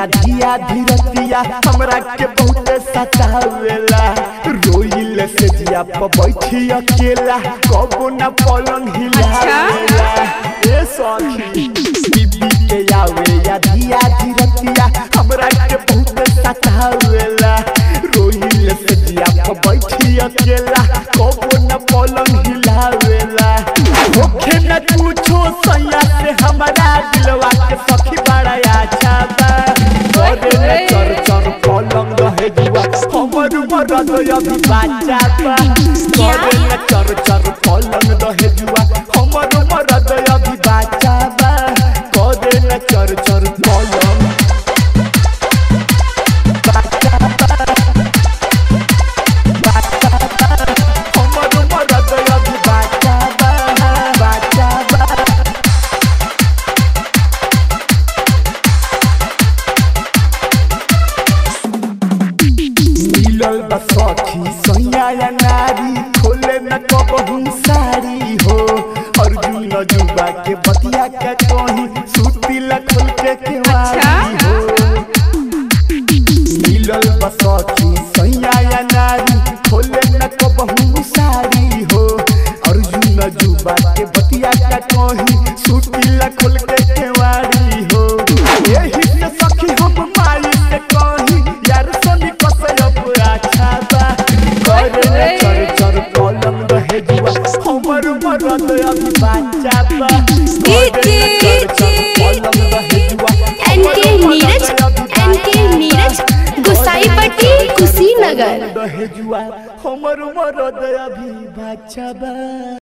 धिया धीरतिया हमरा के बहुत सतावेला रोइल से जिया पर बैठी अकेला कबो न पलंग हिलावेला ए सखी बीबी के आवे या धिया धीरतिया हमरा के बहुत सतावेला रोइल से जिया पर बैठी अकेला कबो न पलंग हिलावेला होखे न पूछो सैया से हमारा दिलवा के सखी बड़ा अच्छा बा करे न चर चर पलंग रहे जुआ हमर मरद अभी बाचा बा करे न चर चर पलंग रहे जुआ हमर मरद अभी बाचा बा करे न चर चर पलंग बाचा बा बाचा बा हमर मरद अभी बाचा बा बाचा बा मिलल बा सखी सैया या नारी खोले न कबहू साड़ी हो अर्जुन जुबा के बतिया के कहीं सूती ला खोल के केवाड़ी हो मिलल बा सखी सैया या नारी खोले न कबहू साड़ी हो अर्जुन जुबा के बतिया के कहीं सूती ला खोल के केवाड़ी हो यही से सखी हम माई से कहीं यार सनी कसयप अच्छा बा करे न चर चर कलम रहे जुआ हमर मरद अभी बाचा बा करे न चर चर कलम रहे जुआ एनके नीरज एनके नीरज गुसाईपट्टी कुशीनगर रहे जुआ हमर मरद अभी बाचा बा